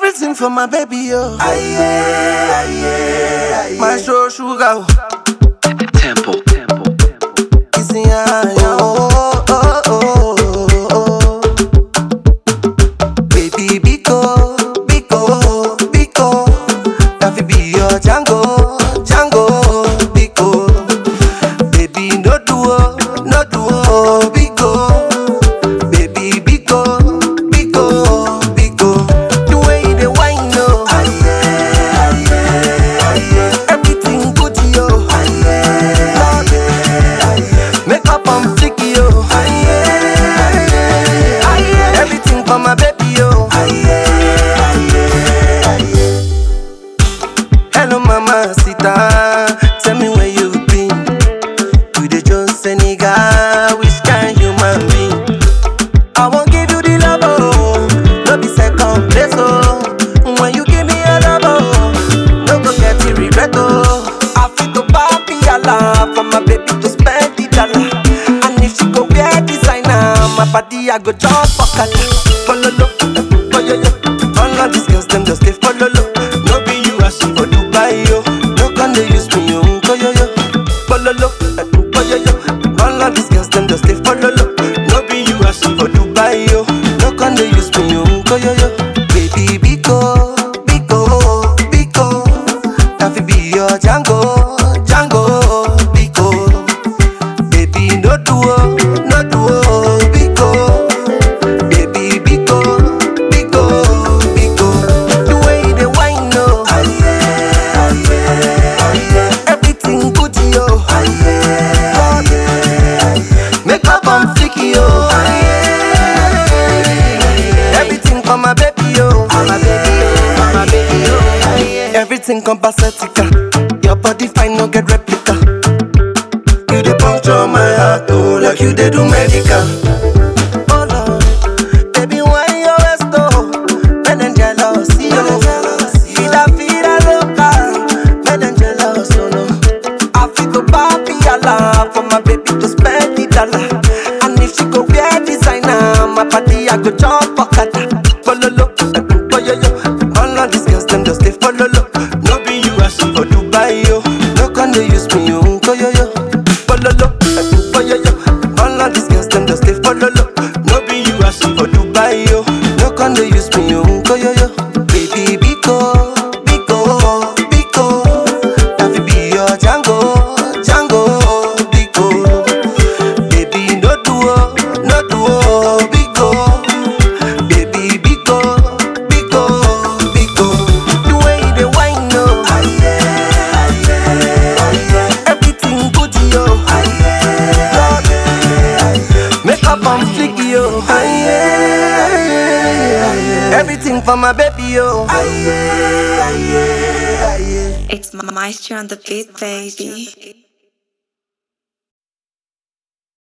Everything for my baby, yo. My show sugar, Temple, temple, temple. kissing ya, yo. Oh, oh, oh, oh, oh. Baby, Biko, Biko, Biko. That fi be your Django, Django, Biko. Baby, no duo, no duo, Biko. Baby, Biko, Biko, Biko. The way you dey whine, no. Everything good, yo. Lord, Make up on flicky, yo. Everything for my baby, yo. Hello, mama, sita. Tell me where you've been. You the Jones Senegal, which kind human being? I won't give you the love, oh. No be second place, oh. When you give me a love, oh. No go get the regret, oh. I feel to papi Allah for my baby to spend the dollar. And if she go wear designer, my body I go jump for kata. Follow lo, oh yo yo. All of these girls them just stay follow lo. No be you as she for Dubai yo. No can they use me yo, oh yo yo. Follow lo, oh yo yo. All of these girls them just stay follow lo. No be you as she for Dubai yo. No can they use me yo, oh yo yo. Baby Biko, Biko, Biko. That fi be your Django, Django, Biko. Baby, no duo, no duo, Biko. Baby, Biko, Biko, Biko. The way you dey whine, no. Everything good, yo. Lord, Make up on flicky, yo. Everything for my baby, yo. For my baby, yo. For my baby, yo. Everything compacetica. Your body fine, no get replica. You dey puncture my heart, oh, like you dey do medical. Oh Lord, baby, why you always go? Men them jealous, yo. Vida, vida loca, men them jealous, oh no. I feel to papi Allah for my baby to spend the dollar. And if she go wear designer, my body I go jump for kata. Follow lo, oh yo yo. All of these girls them just they follow lo. No be you as she for Dubai yo. No can they use me yo, oh yo yo. Follow lo, oh yo yo. All of these girls them just they follow lo. No be you as she for Dubai yo. No can they use me yo, oh yo yo. Baby Biko, Biko, Biko. That fi be your Django, Django, Biko. Baby, no duo, no duo, Biko. Baby, Biko, Biko, Biko. The way you dey whine, no. Everything good, yo. Lord, Make up on flicky, yo. Everything for my baby, yo. It's Maestro on the beat, baby.